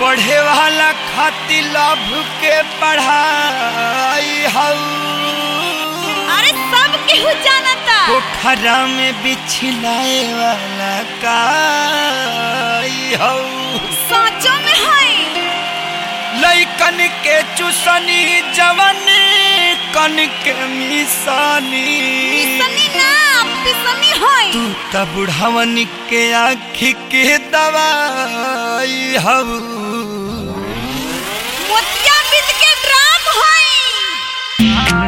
पढ़े वाला खातिर लभ के पढ़ाई हऊ अरे सब केहू जानता पोखरा में बिछलाए वाला काई हऊ साचो में है लइकन के चुसनी जवन कन के मिसानी पिसनी ना पिसनी है तू त बुढ़ावन के आँखी के दवाई हऊ मोतिया बिद के ड्राम है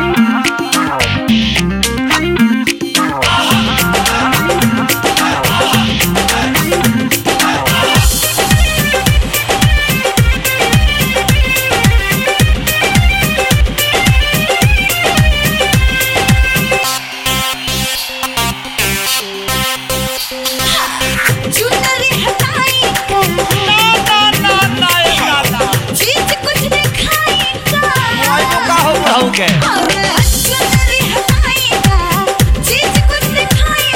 चुनरी हटाई चीज कुछ दिखाई के अरे चुनरी हटाई चीज कुछ दिखाई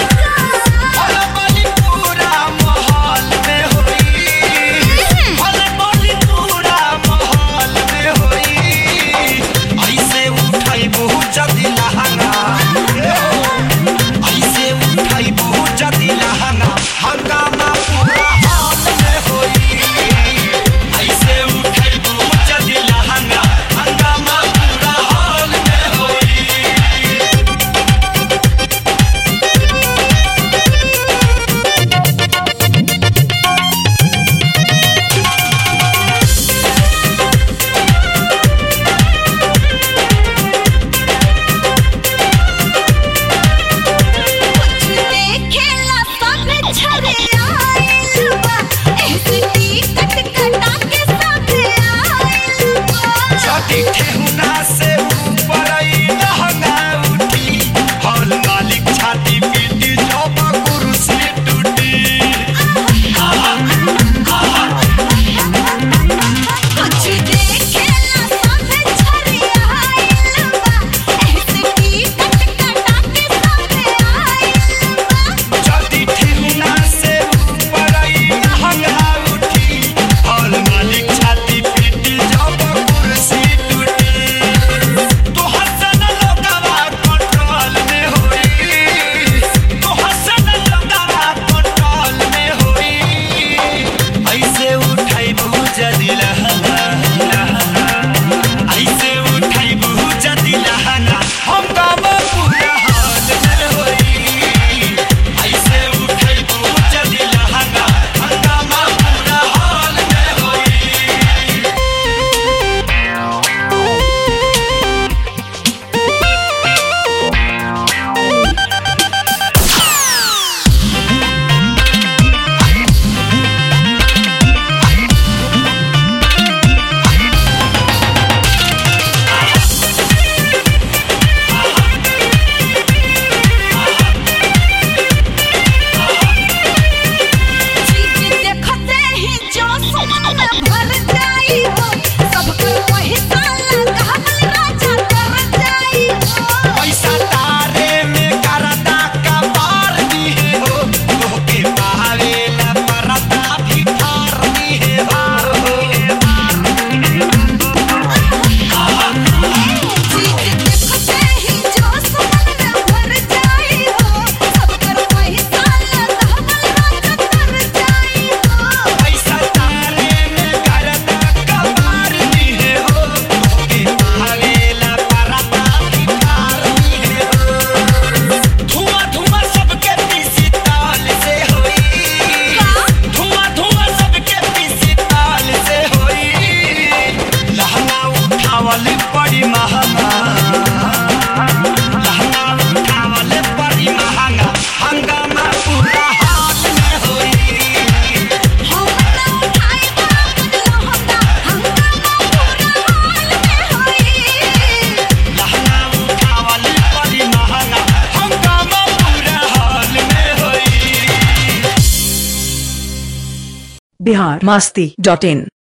पूरा माहौल में होई भले पूरा माहौल में होई ऐसे उठाई बहुत जदी लहंगा ऐसे उठाई बहुत जदी लहंगा हंगामा पूरा हाल में होई ऐसे उठाई बहुत जदी लहंगा हंगामा पूरा हाल में होई कुछ देखेला सब छरे आइल बा ऐसे टिकट कटा के सब आइल बा छठी ठेहुना से ऊपर आई लहंगा उठी हॉल मालिक छाती पीटी जब कुर्सी टूटी कुछ देखेला सब छरे आइल बा ऐसे टिकट कटा के सब आइल बा छठी ठेहुना से ऊपर आई लहंगा उठी हॉल मालिक छाती पीटी जब कुर्सी टूटी तो हसन लोगवा कंट्रोल में होई तो हसन लोगवा कंट्रोल में होई ऐसे उठाई बहुत जदी लहंगा ऐसे उठाई बहुत जदी लहंगा हम गाम पूरा हाल में होई ऐसे उठाई बहुत जदी लहंगा हंगामा पूरा हाल में होई चीज देखते ही जो सुमन में भर जाई हो सबकर पैसा लगावल राजा कर जाई हो पैसा तारे में करता का पार दिए हो तोहके पावेला परता भी ठार दिए हो चीज देखते ही जो सुमन में भर जाई हो सबकर पैसा लगावल राजा कर जाई हो पैसा तारे में करता का पार दिए हो तोहके पावेला परता भी ठार दिए हो धुआं धुआं सबके पीसी ताल से होई धुआं धुआं सबके पीसी ताल से होई लहंगा उठावल बड़ी महंगा लहंगा उठावल बड़ी महंगा हंगामा पूरा हाथ में होई हम ना उठाई बाबन लहंगा हंगामा पूरा हाल में होई लहंगा उठावल बड़ी महंगा हंगामा पूरा हाल में होई बिहार मस्ती डॉट इन